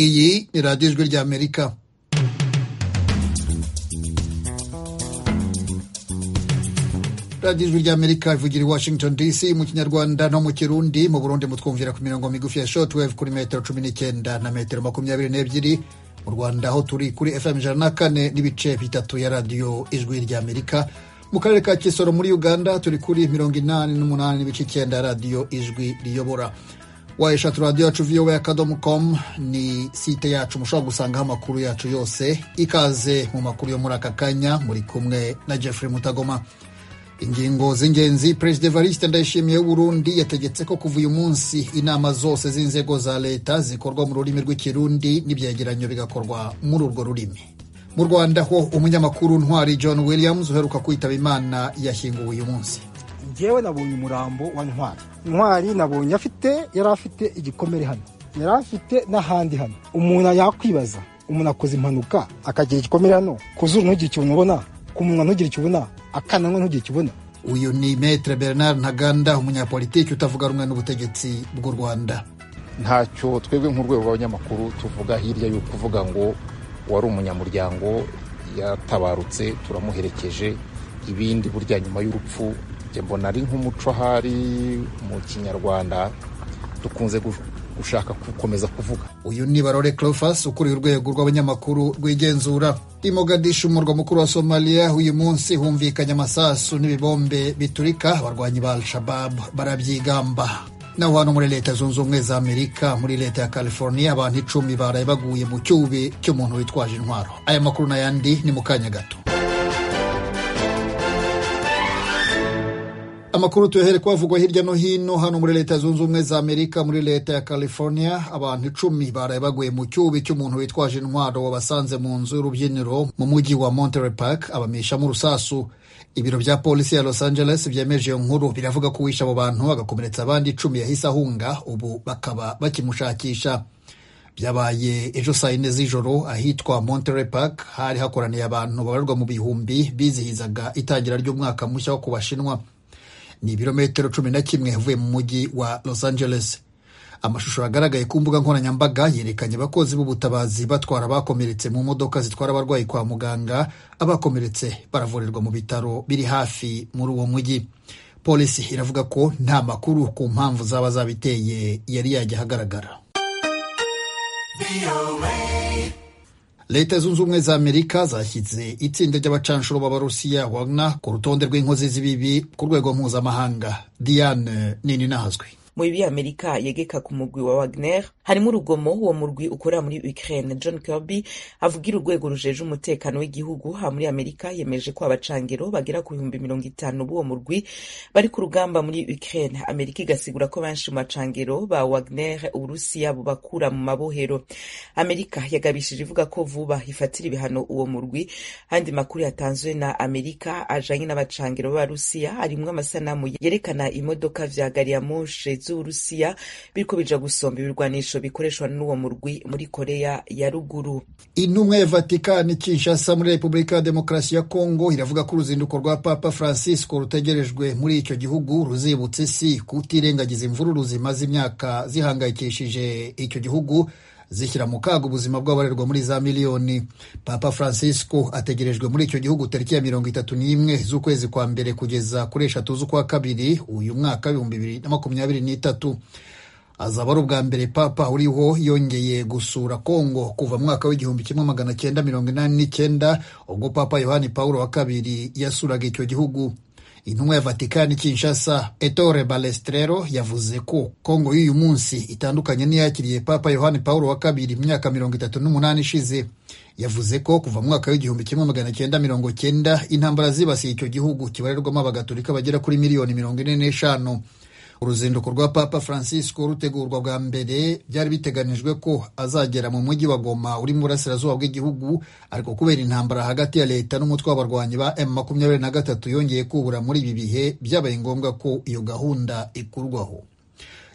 Iyi ni radiyo ijwi ry'Amerika radiyo ijwi ry'amerika ivugira i washington dc mu kinyarwanda no mu kirundi mu burundi mutwumvira ku mirongo migufi ya shotwave kuri metero cumi n'icyenda na metero makumyabiri n'ebyiri mu rwanda aho turi kuri fm ijana na kane n'ibice bitatu ya radiyo ijwi ry'amerika mu karere ka kisoro muri uganda turi kuri mirongo inani n'umunani n'ibice icyenda radiyo ijwi riyobora wayeshatu radiyo yacu vowa akadomo komu ni site yacu mushobora gusangaho amakuru yacu yose ikaze mu makuru yo muri aka kanya muri kumwe na jeffrey mutagoma ingingo z'ingenzi perezida evariste ndayishimiye w'uburundi yategetse ko kuva uyu munsi inama zose z'inzego za leta zikorwa mu rurimi rw'ikirundi n'ibyegeranyo bigakorwa muri urwo rurimi mu rwanda ho umunyamakuru ntwari john williams uheruka kwitaba imana yashyinguwe uyu munsi ngewe nabonye umurambo wa ntwari ntwari nabonye afite yari afite igikomere hano yari afite n'ahandi hano umuntu yakwibaza umuntu akoze impanuka akagira igikomere hano ku zuru ntugire ikintu ubona ku munwa ntugire icyo ubona akananwa ntugire icyo ubona uyu ni metre bernard ntaganda umunyapolitiki utavuga rumwe n'ubutegetsi bw'u rwanda ntacyo twebwe nk'urwego rw'abanyamakuru tuvuga hirya yo kuvuga ngo wari umunyamuryango yatabarutse turamuherekeje ibindi burya nyuma y'urupfu njye mbona ari nk'umuco ahari mu kinyarwanda dukunze gushaka gukomeza kuvuga uyu ni barore clofas ukuriye urwego rw'abanyamakuru rwigenzura i mogadishu umurwa mukuru wa somaliya uyu munsi humvikanye amasasu n'ibibombe biturika abarwanyi ba al-shababu barabyigamba naho hano muri leta zunze ubumwe za amerika muri leta ya california abantu icumi baraye baguye mu cyubi cy'umuntu witwaje intwaro aya makuru n'ayandi ni mu kanya gato amakuru tuyahere ko avugwa hirya no hino hano muri leta zunze ubumwe za amerika muri leta ya california abantu icumi baraye baguye mu cyubi cy'umuntu witwaje intwaro wabasanze mu nzu y'urubyiniro mu mujyi wa monterey park abamishamo urusasu ibiro bya polisi ya los angeles byemeje iyo nkuru biravuga ko uwishe abo bantu agakomeretsa abandi icumi yahise ahunga ubu bakaba bakimushakisha byabaye ejo saa yine z'ijoro ahitwa monterey park hari hakoraniye abantu babarwa mu bihumbi bizihizaga itangira ry'umwaka mushya wo ku bashinwa ni ibirometero cumi na kimwe avuye mu mujyi wa los angeles amashusho yagaragaye ku mbuga nkoranyambaga yerekanye abakozi b'ubutabazi batwara abakomeretse mu modoka zitwara abarwayi kwa muganga abakomeretse baravurirwa mu bitaro biri hafi muri uwo mujyi polisi iravuga ko nta makuru ku mpamvu zaba zabiteye yari yajya ahagaragara leta zunze ubumwe za amerika zashyize itsinda ry'abacanshuro b'abarusiya wagner ku rutonde rw'inkozi z'ibibi ku rwego mpuzamahanga diane nini nahazwi mu bibi amerika yegeka ku mugwi wa wagner harimo urugomo uwo murwi ukorera muri ukraine john kirby avugira urwego rujeje umutekano w'igihugu ha muri amerika yemeje ko abacangero bagera ku bihumbi mirongo itanu b'uwo murwi bari ku rugamba muri ukraine amerika igasigura ko benshi mu bacangero ba wagner uburusiya bubakura mu mabohero amerika yagabishije ivuga ko vuba ifatira ibihano uwo murwi andi makuru yatanzwe na amerika ajanye n'abacangero b'abarusiya harimwo amasanamu yerekana imodoka vya gariyamoshi z'uburusiya biriko bija gusomba ibirwanisho bikoreshwa n'uwo murwi muri koreya ya ruguru intumwa ya vatikani kinshasa muri repubulika ya demokarasi ya kongo iravuga ko uruzinduko rwa papa francisco rutegerejwe muri icyo gihugu ruzibutsa isi kutirengagiza imvururu zimaze imyaka zihangayikishije icyo gihugu zishyira mu kaga ubuzima bw'abarerwa muri za miliyoni papa francisco ategerejwe muri icyo gihugu tariki ya mirongo itatu n'imwe z'ukwezi kwa mbere kugeza kuri eshatu z'ukwa kabiri uyu mwaka ibihumbi bibiri na makumyabiri n'itatu azaba ari ubwa mbere papa uriho yongeye gusura kongo kuva mwaka w'igihumbi kimwe magana cyenda mirongo inani n'icyenda ubwo papa yohani pawulo wa kabiri yasuraga icyo gihugu intumwa ya vatikani kinshasa etore balestrero yavuze ko kongo y'uyu munsi itandukanye n'iyakiriye papa yohani pawulo wa kabiri imyaka mirongo itatu n'umunani ishize yavuze ko kuva mu mwaka w'igihumbi kimwe magana cyenda mirongo cyenda intambara zibasiye icyo gihugu kibarirwamo abagatolika bagera kuri miliyoni mirongo ine n'eshanu uruzinduko rwa papa francisco rutegurwa bwa mbere byari biteganijwe ko azagera mu mujyi wa goma uri mu burasirazuba bw'igihugu ariko kubera intambara hagati ya leta n'umutwe w'abarwanyi ba m makumyabiri na gatatu yongeye kubura muri ibi bihe byabaye ngombwa ko iyo gahunda ikurwaho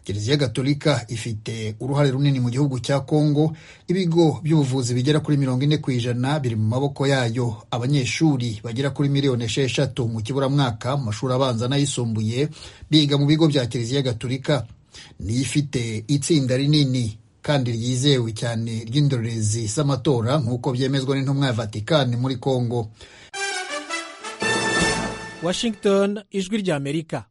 kiliziya gatolika ifite uruhare runini mu gihugu cya kongo ibigo by'ubuvuzi bigera kuri mirongo ine ku ijana biri mu maboko yayo abanyeshuri bagera kuri miliyoni esheshatu mu kiburamwaka mu mashuri abanza n'ayisumbuye biga mu bigo bya kiliziya gatolika niyo ifite itsinda rinini kandi ryizewe cyane ry'indorerezi z'amatora nk'uko byemezwa n'intumwa ya vatikani muri kongo washington ijwi ry'amerika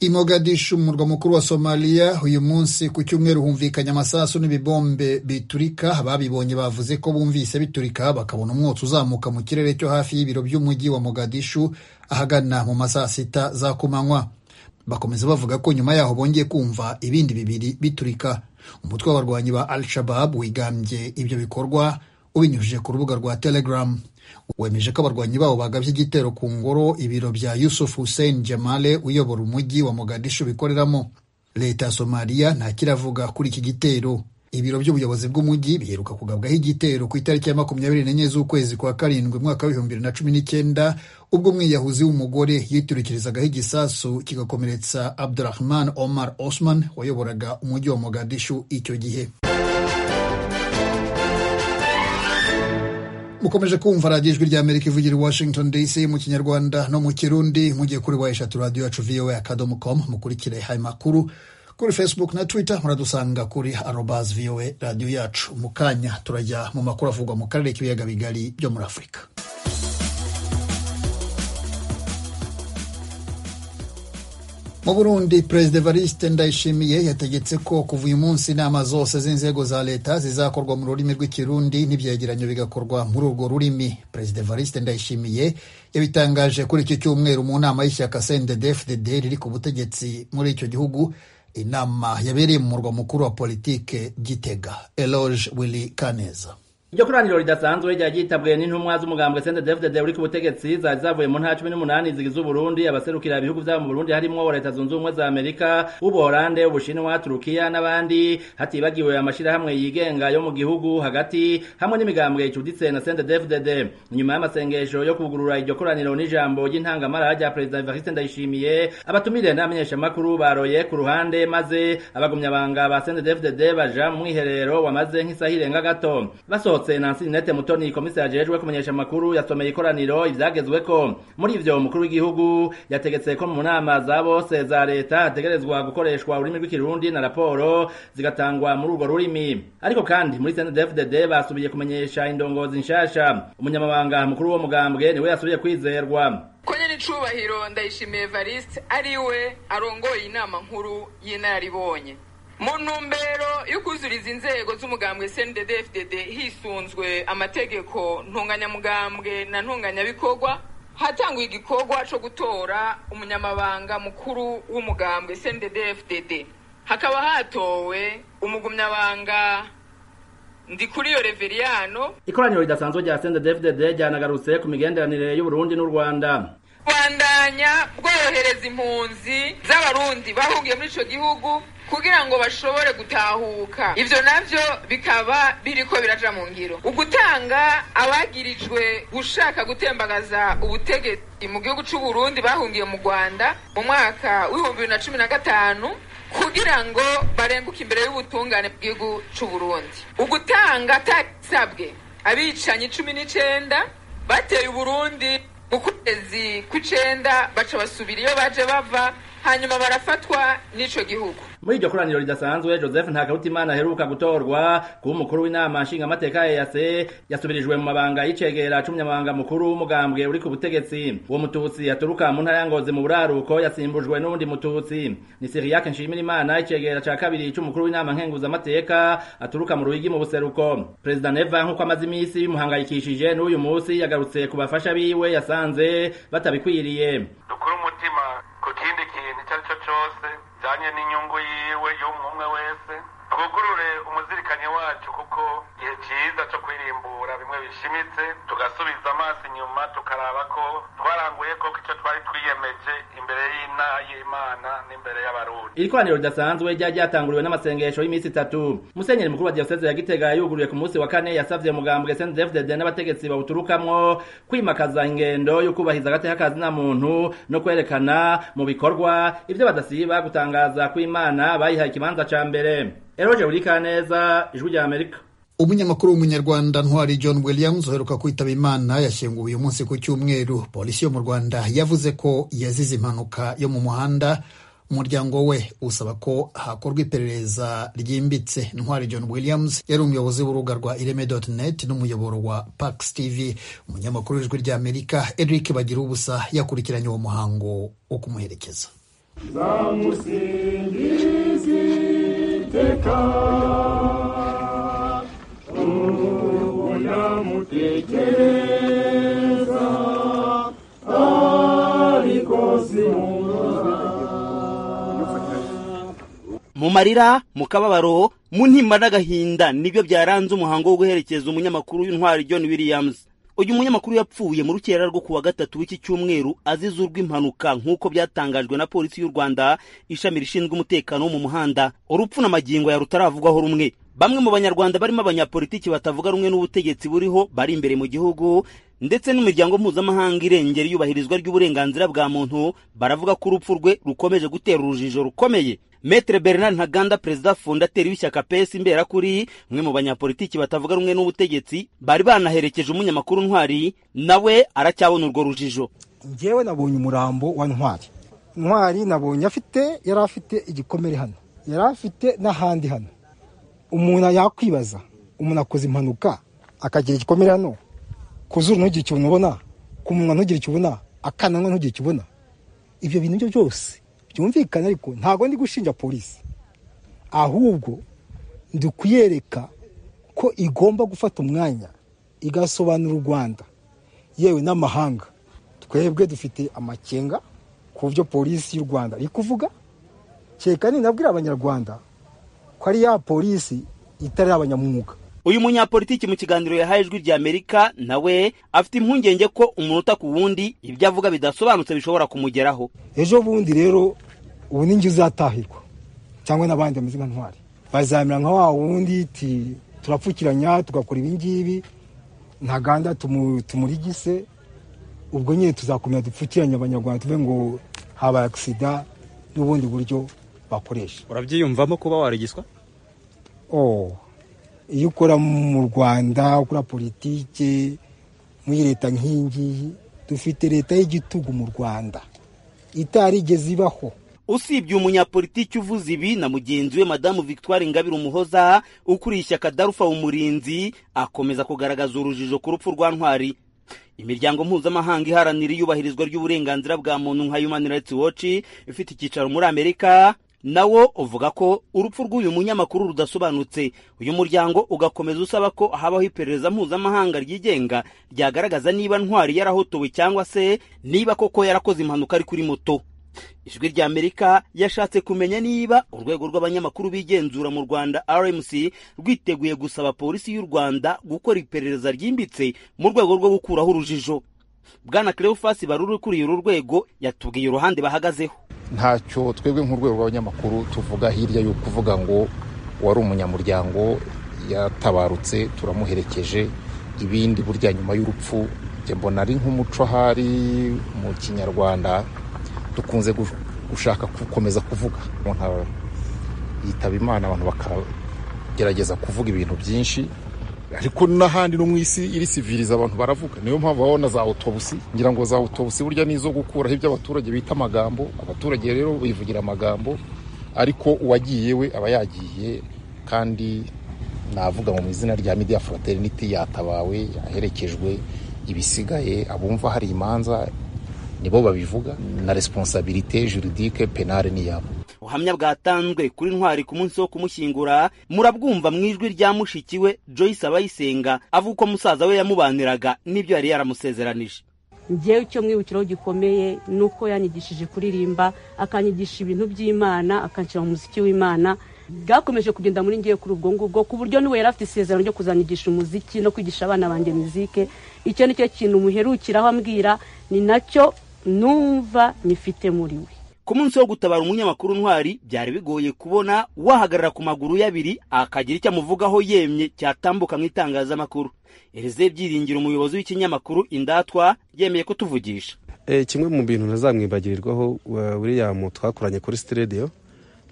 imogadishu umurwa mukuru wa somaliya uyu munsi ku cyumweru humvikanye amasasu n'ibibombe biturika ababibonye bavuze ko bumvise biturika bakabona umwotsi uzamuka mu kirere cyo hafi y'ibiro by'umujyi wa mogadishu ahagana mu ma saa sita za kumanywa bakomeza bavuga ko nyuma yaho bongeye kumva ibindi bibiri biturika umutwe w'abarwanyi ba al shabab wigambye ibyo bikorwa ubinyujije ku rubuga rwa telegram wemeje ko abarwanyi babo bagabye igitero ku ngoro ibiro bya yusuf hussein jamale uyobora umujyi wa mogadishu bikoreramo leta ya somaliya ntakiravuga kuri iki gitero ibiro by'ubuyobozi bw'umujyi biheruka kugabwaho igitero ku itariki ya makumyabiri n'enye z'ukwezi kwa karindwi umwaka w'ibihumbi bibiri na cumi n'icyenda ubwo umwiyahuzi w'umugore yiturikirizaagaho igisasu kigakomeretsa abdurahman omar osman wayoboraga umujyi wa mogadishu icyo gihe mukomeje kumva radiyo ijwi rya amerika ivugira i washington dc mu kinyarwanda no mu kirundi mugiye kuri wa eshatu radiyo yacu voa akadomo com mukurikire ayo makuru kuri facebook na twitter muradusanga kuri arobas voa radiyo yacu mu kanya turajya mu makuru avugwa mu karere k'ibiyaga bigari byo muri afurika mu burundi perezida evariste ndayishimiye yategetse ko kuva uyu munsi inama zose z'inzego za leta zizakorwa mu rurimi rw'ikirundi n'ibyegeranyo bigakorwa muri urwo rurimi perezida evariste ndayishimiye yabitangaje kuri iki cyumweru mu nama y'ishyaka cndfdd riri ku butegetsi muri icyo gihugu inama yabereye mu murwa mukuru wa politike gitega eloge willy kaneza iryo koraniro ridasanzwe ryari ryitabwe n'intumwa z'umugambwe CNDD-FDD uri ku butegetsi zari zavuye mu ntara cumi n'umunani zigize uburundi abaserukira ibihugu byabo mu burundi harimo wa leta zunze ubumwe za amerika ubuholande ubushinwa turukiya n'abandi hatibagiwe amashyirahamwe yigenga yo mu gihugu hagati hamwe n'imigambwe icuditse na CNDD-FDD nyuma y'amasengesho yo kugurura iryo koraniro n'ijambo ry'intangamara rya perezida evariste ndayishimiye abatumire n'abamenyeshamakuru baroye ku ruhande maze abagumyabanga ba CNDD-FDD baja mu mwiherero wamaze nk'isaha irenga gato basohotse yasohotse Nancy Ninette Mutoni komisari ajejwe kumenyesha amakuru yasomeye ikoraniro ivyagezwe ko muri ivyo umukuru w'igihugu yategetse ko mu nama za bose za leta hategerezwa gukoreshwa ururimi rw'ikirundi na raporo zigatangwa muri urwo rurimi ariko kandi muri CNDD-FDD basubiye kumenyesha indongozi nshasha umunyamabanga mukuru wo mugambwe niwe yasubiye kwizerwa ko nyir'icubahiro ndayishimiye evariste ariwe arongoye inama nkuru y'inararibonye mu ntumbero yo kuzuriza inzego z'umugambwe CNDD-FDD hisunzwe amategeko ntunganyamugambwe na ntunganyabikorwa hatangwa igikorwa cyo gutora umunyamabanga mukuru w'umugambwe CNDD-FDD hakaba hatowe umugumyabanga ndi kuri iyo reveriyano ikoraniro ridasanzwe rya CNDD-FDD ryanagarutse ku migenderanire y'uburundi n'u rwanda bandanya bworohereza impunzi z'abarundi bahungiye muri icyo gihugu kugira ngo bashobore gutahuka ivyo navyo bikaba biriko biraja mu ngiro ugutanga abagirijwe gushaka gutembagaza ubutegetsi mu gihugu c'uburundi bahungiye mu rwanda mu mwaka w'ibihumbi bibiri na cumi na gatanu kugira ngo barenguke imbere y'ubutungane bw'igihugu c'uburundi ugutanga atasabwe abicanyi icumi n'icenda bateye uburundi mu kwezi kw'icenda baca basubira iyo baje bava hanyuma barafatwa n'ico gihugu muri iryo koraniro ridasanzwe joseph ntakarutimana aheruka gutorwa kuba umukuru w'inama nshingamateka yase yasubirijwe mu mabanga y'icegera c'umunyamabanga mukuru w'umugambwe uri ku butegetsi uwo mututsi yaturuka mu ntara ya ngozi mu buraruko yasimbujwe n'uwundi mututsi ni siriyake nshimirimana icegera ca kabiri c'umukuru w'inama nkenguzamateka aturuka mu ruhigi mu buseruko perezida neva nk'uko amaze iminsi bimuhangayikishije n'uyu munsi yagarutse ku bafasha biwe yasanze batabikwiriye dukure umutima ku kindi kintu icyo ari cyo cyose bijyanye n'inyungu yiwe y'umwe wese twugurure umuzirikanye wacu kuko igihe cyiza cyo kwirimbura bimwe bishimitse tugasubiza amaso inyuma tukaraba ko twaranguye koko icyo twari twiyemeje imbere y'ina y'imana n'imbere y'abarundi iri koraniro ridasanzwe ryari ryatanguriwe n'amasengesho y'iminsi itatu musenyeri mukuru wa diyoseze ya gitega yuguruye ku munsi wa kane yasabye mugambwe cndfdd n'abategetsi bawuturukamwo kwimakaza ingendo yo kubahiriza agateka na muntu no kwerekana mu bikorwa ibyo badasiba gutangaza kw'imana bayihaye ikibanza ca mbere eroje urika neza ijwi rya amerika umunyamakuru w'umunyarwanda ntwari john williams uheruka kwitaba imana yashyinguwe uyu munsi ku cyumweru polisi yo mu rwanda yavuze ko yazize impanuka yo mu muhanda umuryango we usaba ko hakorwa iperereza ryimbitse ntwari john williams yari umuyobozi w'urubuga rwa ireme.net n'umuyoboro wa pax tv umunyamakuru w'ijwi ry'amerika eric bagira ubusa yakurikiranye uwo muhango wo kumuherekeza mu marira mu kababaro mu ntimba n'agahinda nibyo byaranze umuhango wo guherekeza umunyamakuru w'intwari john williams uyu munyamakuru yapfuye mu rukera rwo ku wa gatatu w'iki cyumweru azize urw'impanuka nk'uko byatangajwe na polisi y'u rwanda ishami rishinzwe umutekano wo mu muhanda urupfu na magingo ya rutaravugwaho rumwe bamwe mu banyarwanda barimo abanyapolitiki batavuga rumwe n'ubutegetsi buriho bari imbere mu gihugu ndetse n'imiryango mpuzamahanga irengera iyubahirizwa ry'uburenganzira bwa muntu baravuga ko urupfu rwe rukomeje gutera urujijo rukomeye metere bernard ntaganda perezida fondateri w'ishyaka pes imberakuri umwe mu banyapolitiki batavuga rumwe n'ubutegetsi bari banaherekeje umunyamakuru ntwari nawe aracyabona urwo rujijo ngewe nabonye umurambo wa ntwari ntwari nabonye afite yari afite igikomere hano yari afite n'ahandi hano umuntu yakwibaza umuntu akoze impanuka akagira igikomere hano ku zuru ntugire icyo ubona ku munwa ntugire icyo ubona akananwa ntugire icyo ubona ibyo bintu byo byose byumvikana ariko ntabwo ndi gushinja polisi ahubwo ndi kuyereka ko igomba gufata umwanya igasobanura u rwanda yewe n'amahanga twebwe dufite amakenga ku byo polisi y'u rwanda iri kuvuga kereka ninabwira abanyarwanda ko ari ya polisi itari abanyamwuga uyu munyapolitiki mu kiganiro yahaye ijwi rya amerika nawe afite impungenge ko umunota ku wundi ibyo avuga bidasobanutse bishobora kumugeraho ejo bundi rero ubu ni njye uzatahirwa cyangwa n'abandi bameze nka ntwari bazamera nka wa wundi ti turapfukiranya tugakora ibi ngibi ntaganda tumu- tumurigise ubwo nyine tuzakomera dupfukiranye abanyarwanda tuve ngo habaye agisida n'ubundi buryo bakoresha urabyiyumvamo kuba warigiswa oh iyo ukora mu rwanda ukora politike muri leta nk'iyingiyi dufite leta y'igitugu mu rwanda itarigeze ibaho usibye umunyapolitiki uvuze ibi na mugenzi we madamu victoire ingabire umuhoza ukuriye ishyaka darufa umurinzi akomeza kugaragaza urujijo ku rupfu rwa ntwari imiryango mpuzamahanga iharanira iyubahirizwa ry'uburenganzira bwa muntu nka human rights watch ifite icyicaro muri amerika nawo uvuga ko urupfu rw'uyu munyamakuru rudasobanutse uyu muryango ugakomeza usaba ko habaho iperereza mpuzamahanga ryigenga ryagaragaza niba ntwari yarahotowe cyangwa se niba koko yarakoze impanuka ari kuri moto ijwi ry'amerika yashatse kumenya niba urwego rw'abanyamakuru bigenzura mu rwanda rmc rwiteguye gusaba polisi y'u rwanda gukora iperereza ryimbitse mu rwego rwo gukuraho urujijo bwana cleophas baruri ukuriye uru rwego yatubwiye uruhande bahagazeho ntacyo twebwe nk'urwego rw'abanyamakuru tuvuga hirya yo kuvuga ngo wari umunyamuryango yatabarutse turamuherekeje ibindi burya nyuma y'urupfu njye mbona ari nk'umuco ahari mu kinyarwanda dukunze gu- gushaka gukomeza kuvuga umuntu aba- yitaba imana abantu bakagerageza kuvuga ibintu byinshi ariko n'ahandi no mu isi iri siviriza abantu baravuga niyo mpamvu babona za otobusi ngira ngo za otobusi burya ni izo gukuraho ibyo abaturage bita amagambo abaturage rero bivugira amagambo ariko uwagiye we aba yagiye kandi navuga ngo mu izina rya media fraternity yatabawe yaherekejwe ibisigaye abumva hari imanza nibo babivuga na responsabilité juridique penale ni yabo ubuhamya bwatanzwe kuri ntwari ku munsi wo kumushyingura murabwumva mu ijwi rya mushiki we joyce abayisenga avuga uko musaza we yamubaniraga n'ibyo yari yaramusezeranije ngewe icyo mwibukiraho gikomeye ni uko yanyigishije kuririmba akanyigisha ibintu by'imana akanshyira mu muziki w'imana bwakomeje kugenda muri ngewe kuri ubwo ngubwo ku buryo niwe yari afite isezerano ryo kuzanyigisha umuziki no kwigisha abana banjye muzike icyo ni cyo kintu muherukiraho ambwira ni nacyo numva nyifite muri we ku munsi wo gutabara umunyamakuru ntwari byari bigoye kubona wahagarara ku maguru ye abiri akagira icyo amuvugaho yemye cyatambuka mu itangazamakuru elize byiringiro umuyobozi w'ikinyamakuru indatwa yemeye kutuvugisha Eh, kimwe mu bintu ntazamwibagirirwaho wa- william twakoranye kuri sitidiyo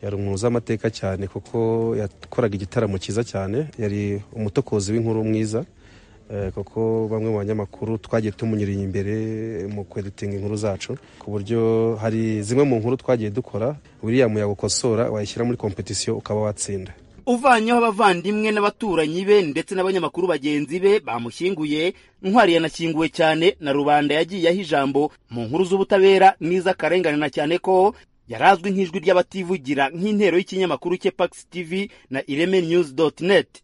yari umuntu uzi amateka cyane kuko yakoraga igitaramo cyiza cyane yari umutokozi w'inkuru mwiza kuko bamwe mu banyamakuru twagiye tumunyuriye imbere mu kweditinga inkuru zacu ku buryo hari zimwe mu nkuru twagiye dukora buriya yagukosora wayishyira muri kompetisiyo ukaba watsinda uvanyeho abavandimwe n'abaturanyi be ndetse n'abanyamakuru bagenzi be bamushyinguye ntwari yanakinguwe cyane na rubanda yagiye aho ijambo mu nkuru z'ubutabera n'iz'akarengane na cyane ko yari azwi nk'ijwi ry'abativugira nk'intero y'ikinyamakuru cye pax tv na ireme news dot net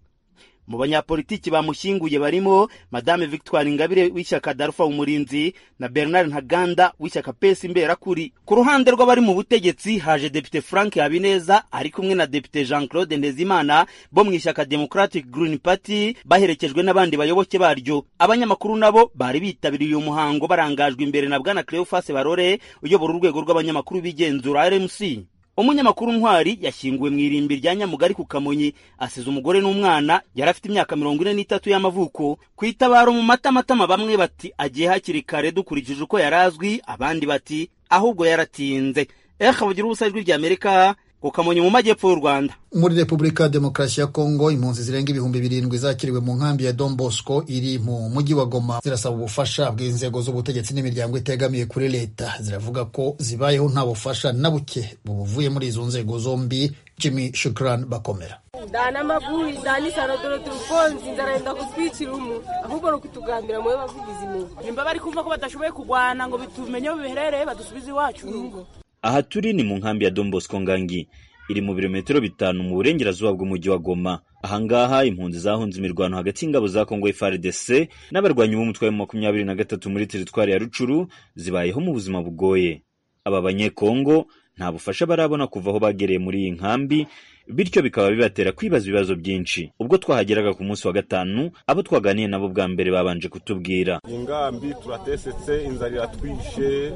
mu banyapolitiki bamushyinguye barimo madame victoire ingabire w'ishyaka darufa umurinzi na bernard ntaganda w'ishyaka pesi imberakuri ku ruhande rw'abari mu butegetsi haje depite frank habineza ari kumwe na depite jean claude ndezimana bo mu ishyaka democratic green party baherekejwe n'abandi bayoboke baryo abanyamakuru nabo bari bitabiriye uyu muhango barangajwe imbere na bwana cleophas barore uyobora urwego rw'abanyamakuru b'igenzura rmc umunyamakuru ntwari yashyinguwe mu irimbi rya nyamugari ku kamonyi asize umugore n'umwana yari afite imyaka mirongo ine n'itatu y'amavuko ku itabaro mu matamatama bamwe bati agiye hakiri kare dukurikije uko yari azwi abandi bati ahubwo yaratinze eha bagira ubusa ijwi rya amerika ku kamonyi mu majyepfo y'u rwanda muri repubulika ya demokarasi ya kongo impunzi zirenga ibihumbi birindwi zakiriwe mu nkambi ya don bosco iri mu mujyi wa goma zirasaba ubufasha bw'inzego z'ubutegetsi n'imiryango itegamiye kuri leta ziravuga ko zibayeho nta bufasha na buke buvuye muri izo nzego zombi jimmy shukran bakomera dana makuru izanisano dore turukonzi nzarenda kutwicira umu ahubwo ni ukutugambira mube bavugizi imuba nimba bari kumva ko badashoboye kurwana ngo bitumenye biherereye badusubize iwacu urugo aha turi ni mu nkambi ya Don Bosco Ngangi iri mu birometero bitanu mu burengerazuba bw'umujyi wa Goma ahangaha impunzi zahunze imirwano hagati y'ingabo za Kongo FARDC n'abarwanyi b'umutwe wa makumyabiri na gatatu muri teritwari ya Rucuru zibayeho mu buzima bugoye aba banyekongo nta bufasha barabona kuva aho bagereye muri iyi nkambi bityo bikaba bibatera kwibaza ibibazo byinshi ubwo twahageraga ku munsi wa gatanu abo twaganiye nabo bwa mbere babanje kutubwira ingambi turatesetse inzara iratwishe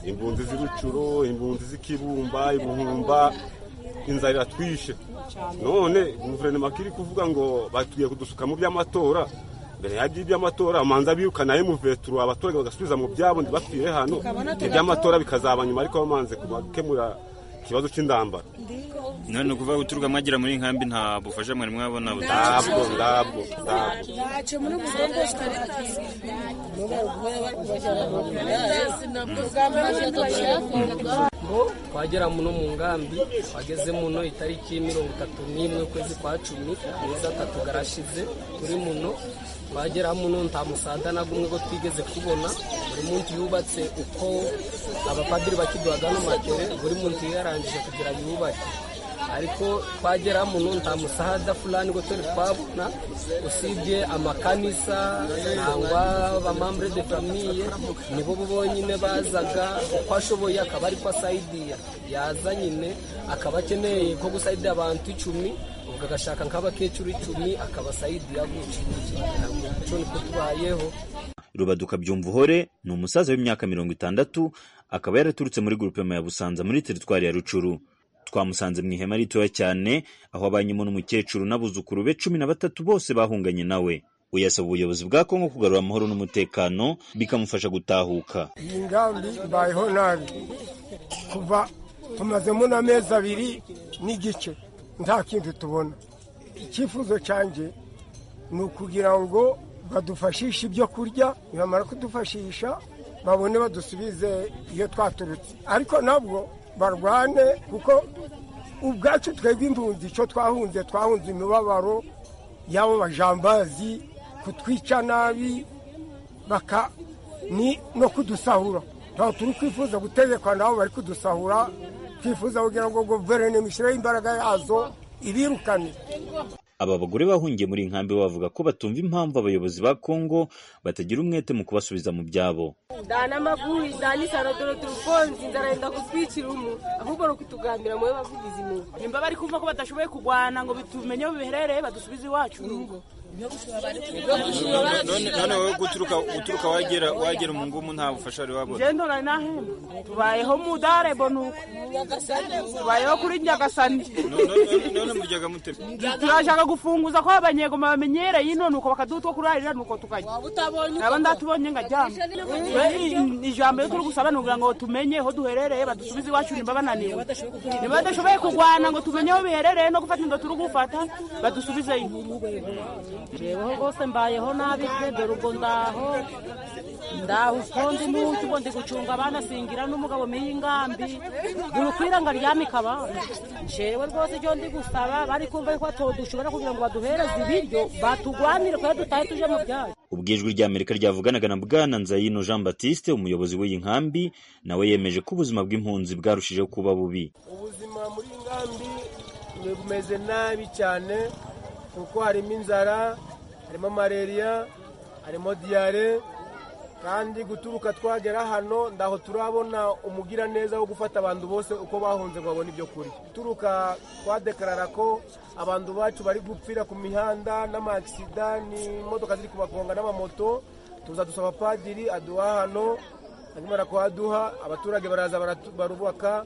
impunzi z'ibicuro impunzi z'ikibumba ibihumba inzara iratwishe none guverinoma kiri kuvuga ngo batugiye kudusuka mu by'amatora mbere ya by'amatora amanza birukana emuveturu abaturage bagasubiza mu byabo ntibapfire hano iby'amatora bikazaba nyuma ariko bamanze gukemura ikibazo cy'indambara none kuva guturuka mwagera muri nkambi nta bufasha mwari mwabona ndabwo ndabwo twagera muno mu ngambi wageze muno itariki mirongo itatu n'imwe ukwezi kwa cumi amezi atatu garashize turi muno twagera muno nta musada na gumwe ko twigeze kubona buri munsi yubatse uko abapadiri bakiduhaga n'amatere buri munsi yarangije kugira yubake ariko twagera muno nta musahada fulani ngo turi twabona usibye amakanisa cyangwa abamambure de famiye nibo bonyine bazaga uko ashoboye akaba ariko asayidiya yaza nyine akaba akeneye ko gusayidira abantu icumi ubwo agashaka nk'abakecuru icumi akabasayidira gutyo cyo niko tubayeho rubaduka byumvuhore ni umusaza w'imyaka mirongo itandatu akaba yaraturutse muri gurupema ya busanza muri teritwari ya rucuru twamusanze mu ihema ritoya cyane aho abanyemo n'umukecuru n'abuzukuru be cumi na batatu bose bahunganye nawe uyasaba ubuyobozi bwa kongo kugarura amahoro n'umutekano bikamufasha gutahuka iyi ngambi ibayeho nabi kuva tumazemo n'amezi abiri n'igice nta kindi tubona icyifuzo cyanjye ni ukugira ngo badufashishe ibyo kurya nibamara kudufashisha babone badusubize iyo twaturutse ariko nabwo barwane kuko ubwacu twebwe impunzi icyo twahunze twahunze imibabaro y'abo bajambazi kutwica nabi baka ni no kudusahura ntabwo turi kwifuza gutegekwa nabo bari kudusahura twifuza kugira ngo guverinoma ishyireho imbaraga yazo ibirukane aba bagore bahungiye muri iyi nkambi bavuga ko batumva impamvu abayobozi ba kongo batagira umwete mu kubasubiza mu byabo dana makuru izanisano dore turukonzi nzarenda kutwicira umu ahubwo ni ukutugambira mube bavugizi imuba nimba bari kumva ko badashoboye kurwana ngo bitumenye biherereye badusubize iwacu urugo none wowe guturuka wagera mu ngumu nta bufasha wari wabona ngendo nari nahemba tubayeho mudare bonuko tubayeho kuri nyagasani none muryaga mute turashaka gufunguza ko abanyegoma bamenyereye ino nuko bakaduha utwo kurarira nuko tukajya nabo ndatubonye ngaryama ijambo iyo turi gusaba ni ukugira ngo tumenye aho duherereye badusubize iwacu nimba bananiwe niba badashoboye kurwana ngo tumenye aho biherereye no gufata inda turi gufata badusubizeyo jeweho rwose mbayeho nabi pe dore ubwo ndaho ndaho uko ndi munsi ubwo ndi gucunga abana singira n'umugabo miye ingambi dore ukwiranga ryamika abana jewe rwose icyo ndi gusaba bari kumva yuko todushobora kugira ngo baduhereze ibiryo batugwanire kuko dutahe tuje mu byaro ubwo ijwi ry'amerika ryavuganaga na bwana nzayino jean batiste umuyobozi w'iyi nkambi nawe yemeje ko ubuzima bw'impunzi bwarushijeho kuba bubi ubuzima muri iyi nkambi ni bumeze nabi cyane kuko harimo inzara harimo malariya harimo diyare kandi guturuka twagera hano ndaho turabona umugiraneza wo gufata abantu bose uko bahunze ngo babone ibyo kurya guturuka twadekarara ko abantu bacu bari gupfira ku mihanda n'amakisida n'imodoka ziri kubagonga n'amamoto tuza dusaba padiri aduha hano hanyuma kuhaduha abaturage baraza baratu- barubaka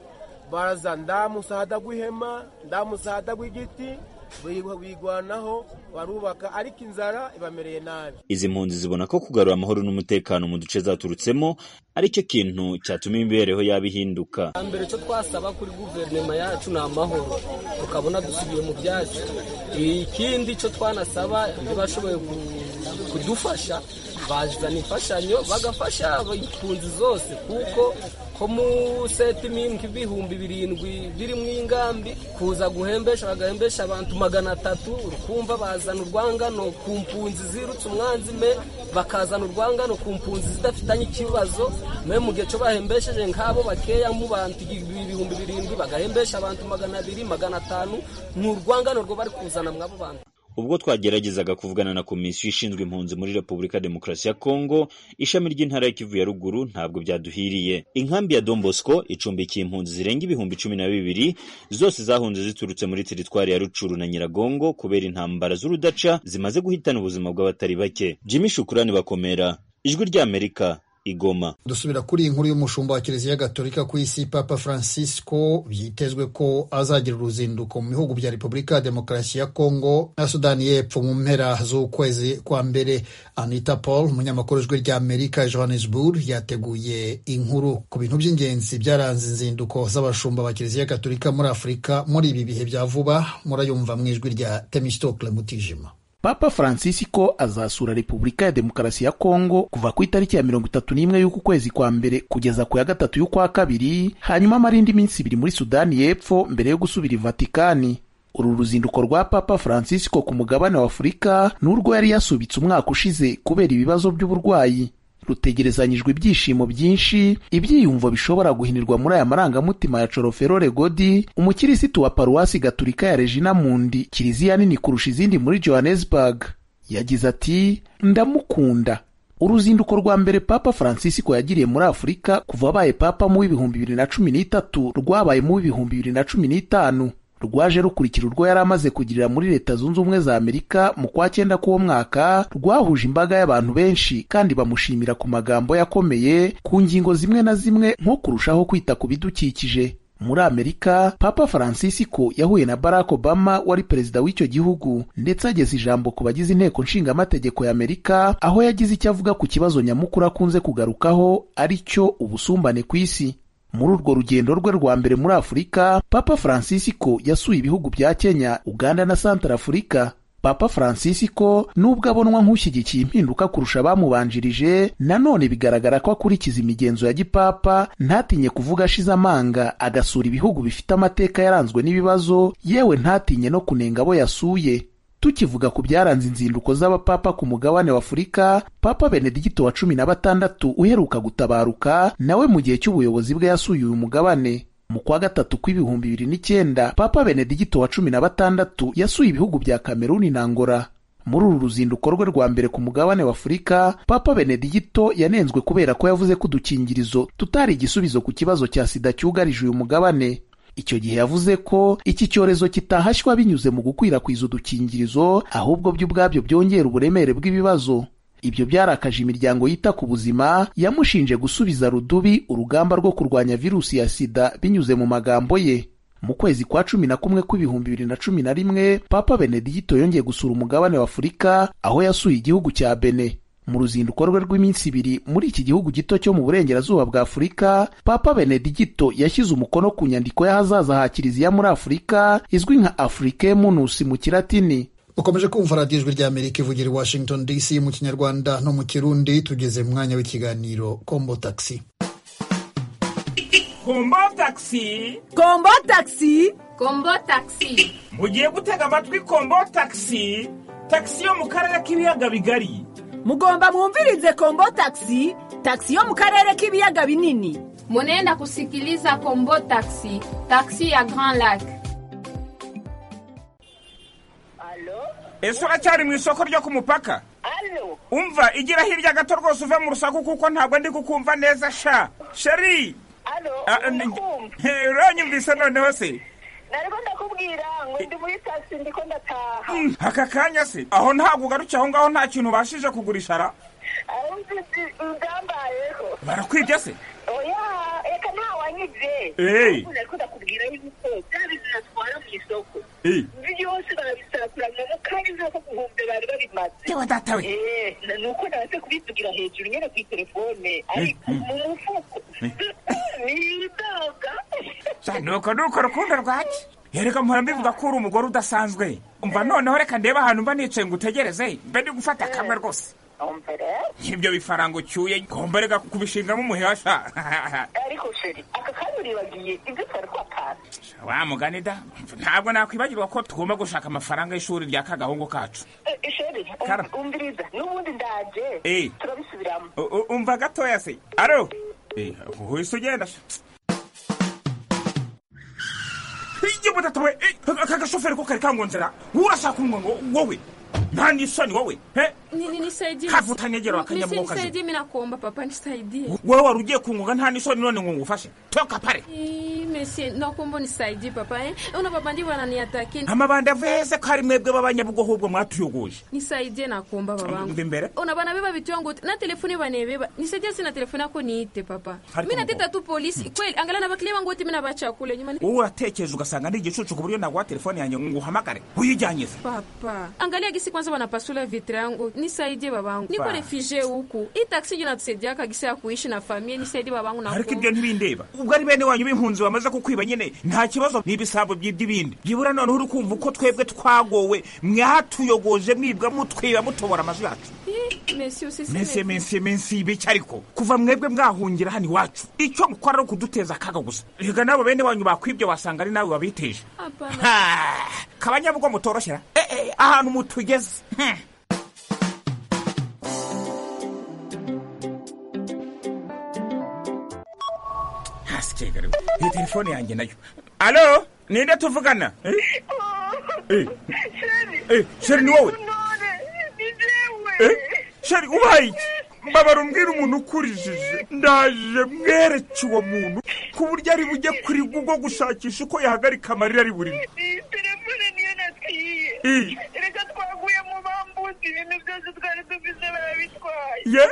baraza ndamusahada gw'ihema ndamusahada gw'igiti bi- bigwanaho barubaka ariko inzara ibamereye nabi izi mpunzi zibona ko kugarura amahoro n'umutekano mu duce zaturutsemo ari cyo kintu cyatuma imibereho yabo ihinduka mbere cyo twasaba kuri guverinoma yacu ni amahoro tukabona dusubiye mu byacu ikindi cyo twanasaba ntibashoboye ku- kudufasha bazana imfashanyo bagafasha impunzi zose kuko ko mu setimingi ibihumbi birindwi birimo ingambi kuza guhembesha bagahembesha abantu magana atatu ukumva bazana urwangano ku mpunzi zirutse umwanzi me bakazana urwangano ku mpunzi zidafitanye ikibazo me mu gihe cyo bahembesheje nk'abo bakeya mu bantu ibihumbi birindwi bagahembesha abantu magana abiri magana atanu ni urwangano rwo bari kuzana mw'abo bantu ubwo twageragezaga kuvugana na komisiyo ishinzwe impunzi muri repubulika demokarasi ya kongo ishami ry'intara ya kivu ya ruguru ntabwo byaduhiriye inkambi ya don bosco icumbikiye impunzi zirenga ibihumbi cumi na bibiri zose zahunze ziturutse muri teritwari ya rucuru na nyiragongo kubera intambara z'urudaca zimaze guhitana ubuzima bw'abatari bake jimmy shukurani bakomera ijwi ry'amerika igoma dusubira kuri iyi nkuru y'umushumba wa kiliziya gatolika ku isi papa francisco byitezwe ko azagira uruzinduko mu bihugu bya repubulika ya demokarasi ya kongo na sudani y'epfo mu mpera z'ukwezi kwa mbere anita paul umunyamakuru w'ijwi ry'amerika johannesburg yateguye inkuru ku bintu by'ingenzi byaranze inzinduko z'abashumba ba kiliziya gatolika muri afurika muri ibi bihe bya vuba murayumva mu ijwi rya temistokle mutijima Papa Francisco azasura Repubulika ya Demokarasi ya Kongo kuva ku itariki ya mirongo itatu n'imwe y'uku kwezi kwa mbere kugeza ku ya gatatu y'ukwa kabiri, hanyuma amara indi minsi ibiri muri Sudani y'Epfo mbere yo gusubira i Vatikani. Uru ruzinduko rwa Papa Francisco ku mugabane wa Afurika ni urwo yari yasubitse umwaka ushize kubera ibibazo by'uburwayi. rutegerezanyijwe ibyishimo byinshi ibyiyumvo bishobora guhinirwa muri aya marangamutima ya coroferore godi umukirisitu wa paruwasi gaturika ya regina mundi kiliziya nini kurusha izindi muri johannesburg yagize ati ndamukunda uruzinduko rwa mbere papa francisco yagiriye muri afurika kuva abaye papa mu w'ibihumbi bibiri na cumi n'itatu rwabaye mu w'ibihumbi bibiri na cumi n'itanu rwaje rukurikira urwo yari amaze kugirira muri leta zunze ubumwe za amerika mu kwa cyenda k'uwo mwaka rwahuje imbaga y'abantu benshi kandi bamushimira ku magambo yakomeye ku ngingo zimwe na zimwe nko kurushaho kwita ku bidukikije muri amerika papa francisco yahuye na barack obama wari perezida w'icyo gihugu ndetse ageza ijambo ku bagize inteko nshingamategeko ya amerika aho yagize icyo avuga ku kibazo nyamukuru akunze kugarukaho ari cyo ubusumbane ku isi muri urwo rugendo rwe rwa mbere muri afurika papa francisco yasuye ibihugu bya kenya uganda na santarafurika papa francisco nubwo abonwa nk'ushyigikiye impinduka kurusha abamubanjirije nanone bigaragara ko akurikiza imigenzo ya gipapa ntatinye kuvuga ashize amanga agasura ibihugu bifite amateka yaranzwe n'ibibazo yewe ntatinye no kunenga abo yasuye tukivuga ku byaranze inzinduko z'abapapa ku mugabane wa afurika papa benedigito wa cumi na batandatu uheruka gutabaruka nawe mu gihe cy'ubuyobozi bwe yasuye uyu mugabane mu kwa gatatu kw'ibihumbi bibiri n'icyenda papa benedigito wa cumi na batandatu yasuye ibihugu bya kameruni na ngora muri uru ruzinduko rwe rwa mbere ku mugabane wa afurika papa benedigito yanenzwe kubera ko yavuze ko udukingirizo tutari igisubizo ku kibazo cya sida cyugarije uyu mugabane icyo gihe yavuze ko iki cyorezo kitahashywa binyuze mu gukwirakwiza udukingirizo ahubwo byo ubwabyo byongera uburemere bw'ibibazo ibyo byarakaje imiryango yita ku buzima yamushinje gusubiza rudubi urugamba rwo kurwanya virusi ya sida binyuze mu magambo ye mu kwezi kwa cumi na kumwe kw'ibihumbi bibiri na cumi na rimwe papa benedigito yongeye gusura umugabane wa afurika aho yasuye igihugu cya bene mu ruzinduko rwe rw'iminsi ibiri muri iki gihugu gito cyo mu burengerazuba bwa afurika papa benedigito yashyize umukono ku nyandiko y'ahazaza ha kiliziya muri afurika izwi nka africae munus mu kilatini ukomeje kumva radiyo ijwi ry'amerika ivugira i washington dc mu kinyarwanda no mu kirundi tugeze mu mwanya w'ikiganiro kombo taxi kombo taxi kombo taxi kombo taxi mugiye gutega amatwi kombo taxi taxi yo mu karere k'ibiyaga bigari mugomba mwumvirize kombo taxi taxi yo mu karere k'ibiyaga binini munenda kusikiliza kombo taxi taxi ya grand lac ese uracyari mu isoko ryo ku mupaka umva igira hirya gato rwose uve mu rusaku kuko ntabwo ndi kukumva neza sha sheri uranyumvise noneho se nariko ndakubwira ngo ndi muri taxi ndiko ndataha aka kanya se aho ntabwo ugarukiye aho ngaho nta kintu ubashije kugurisha ra arumvise ugambayeho barakwibye se oya reka ntawanyivye Hey. Ahubwo nariko ndakubwira yuko bya bintu natwara mu isoko Hey. byose barabisaturanya mu kanya nk'ako guhumbe bari babimaze Yewe datawe. Eh, na- nuko nanse kubivugira hejuru nyene kuri telefone ariko mu mufuko nidoga sha nuko nuko rukundo rwaki yereka mpora mbivuga ko uri umugore udasanzwe umva noneho reka ndebe ahantu mba nicaye ngo utegereze mbe ndi gufata kamwe rwose ibyo bifaranga ucyuye ngomba reka kubishingamo umuheha sha ariko sheri aka kanya uribagiye ibyo twari twatanze wa mugani da ntabwo nakwibagirwa ko tugomba gushaka amafaranga y'ishuri rya kagahungu kacu Eh, sheri um- Kara. umviriza n'ubundi ndaje Eh. turabisubiramo U- u- umva gatoya se aro Eh, uhise ugenda sha igihe budatawe aka gashoferi ko kari kangonzera urashaka umwe ngo wowe nta n'isoni wowe he Nisaidie. Kavu utanyegera wakanyamuka ukazi. Nisaidie mimi nakuomba papa nisaidie. wowe wari ugiye kungunga nta n'isoni none ngo ngufashe toka pare Eh, Messi nakuomba nisaidie papa eh. Una papa ndivyo ananiataki. amabandi aveze ko ari mwebwe b'abanyabugogo ahubwo mwatuyogoje Nisaidie nakuomba babangu. umva imbere Una bana beba vitu yangu na telefoni wanebeba. Nisaidie sina telefoni yako niite papa. Hali Mimi nateta tu polisi. Kweli angalia na bakile wangu wote mimi nabacha kule nyuma. wowe uratekereza ugasanga ndi igicucu ku buryo naguha telefone yanjye ngo uhamagare uyijyanyize papa angalia gisi kwanza wanapasula vitre yangu nisaidie babangu niko Ba. refugee huku hii taksi ndio natusaidiaka gisi ya kuishi na familia nisaidie babangu na ariko ibyo ntibindeba ubwo ari bene wanyu b'impunzi bamaze kukwiba nyine nta kibazo n'ibisambo by'iby'ibindi byibura noneho uri kumva uko twebwe twagowe mwatuyogoje mwibwa mutwiba mutobora amazu yacu Ih, mesi usisi mensi mesi. mensi mensi ibiki ariko kuva mwebwe mwahungira hano iwacu icyo mukora ari ukuduteza akaga gusa reka n'abo bene wanyu bakwibye wasanga ari nawe wabiteje Hapana. Ha! kabanyabugo mutoroshyera Eh, eh, ahantu mutugeze Hmm. hasi kegare iyi telefone yanjye nayo alo ninde tuvugana Eh, eh, eh, sheri ni wowe Eh, sheri ubaye iki mbabara umbwira umuntu ukurijije ndaje mwereke uwo muntu ku buryo ari bujye kuri google gushakisha uko yahagarika amarira ari burimo iyi telefone niyo natwiye Iyi. reka twaguye mu bambuzi ibintu byose twari dufite barabitwaye Ye.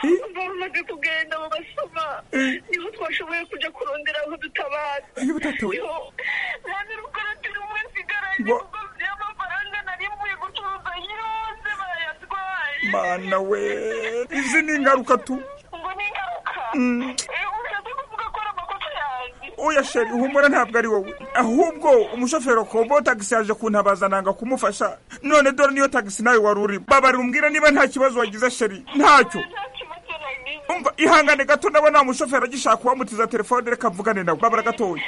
Iyi. bamaze kugenda mu basoma Iyi. niho twashoboye kujya kurondera aho dutabara Iyo budatawe. Niho nta n'urukarabiro umwe nsigaye Ba- kuko by'amafaranga nari mvuye gucuruza yose barayatwaye mana we izi ni ingaruka tu ngo ni ingaruka Mm. Eh, ushatse kuvuga ko ari amakosa yanjye oya sheri humura ntabwo ari wowe ahubwo umushoferi wa kombo tagisi yaje kuntabaza nanga kumufasha none dore niyo tagisi nawe wari uri babarira umbwira niba nta kibazo wagize sheri ntacyo umva ihangane gato ndabona wa mushoferi agishaka kuwamutiza telefone reka mvugane nawe babara gatoya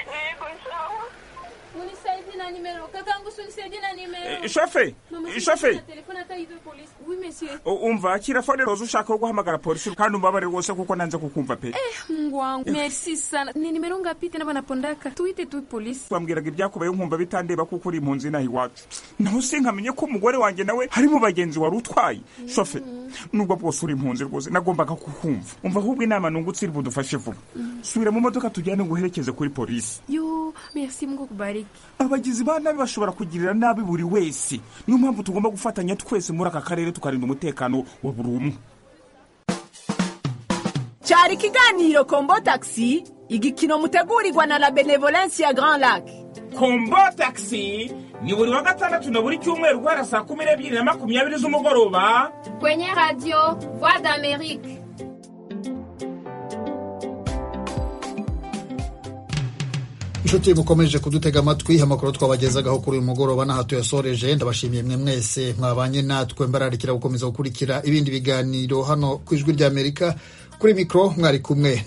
Unisaidie na nimero kakangu unisaidie na nimero Eh, shafe, Mama, eh, shafe. na telefone hata hizo polisi oui monsieur U- umva kira fone roza ushaka wo guhamagara polisi kandi umbabare rwose kuko nanze kukumva pe eh mungu wangu merci sana ni nimero ngapi tena banapondaka tuite tu polisi bambwiraga ibyakubaye nkumva bitandeba kuko uri impunzi inaha iwacu naho sinkamenye ko umugore wanjye nawe hari mu bagenzi wari utwaye shofe nubwo bwose uri impunzi rwose nagombaga kukumva umva ahubwo inama nungutse iri budufashe vuba subira mu modoka tujyane nguherekeze kuri polisi yo merci mungu akubariki abagizi ba nabi bashobora kugirira nabi buri wese niyo mpamvu tugomba gufatanya twese muri aka karere tukarinda umutekano wa buri umwe cyari ikiganiro kombo taxi igikino mutegurirwa na la benevolence ya grand lac kombo taxi ni buri wa gatandatu na buri cyumweru guhera saa kumi n'ebyiri na makumyabiri z'umugoroba kwenye radio voix d'amerique inshuti mukomeje kudutega amatwi amakuru twabagezagaho kuri uyu mugoroba n'aha tuyasoreje ndabashimiye mwe mwese mwabanye natwe mbararikira gukomeza gukurikira ibindi biganiro hano ku ijwi ry'amerika kuri mikoro mwari kumwe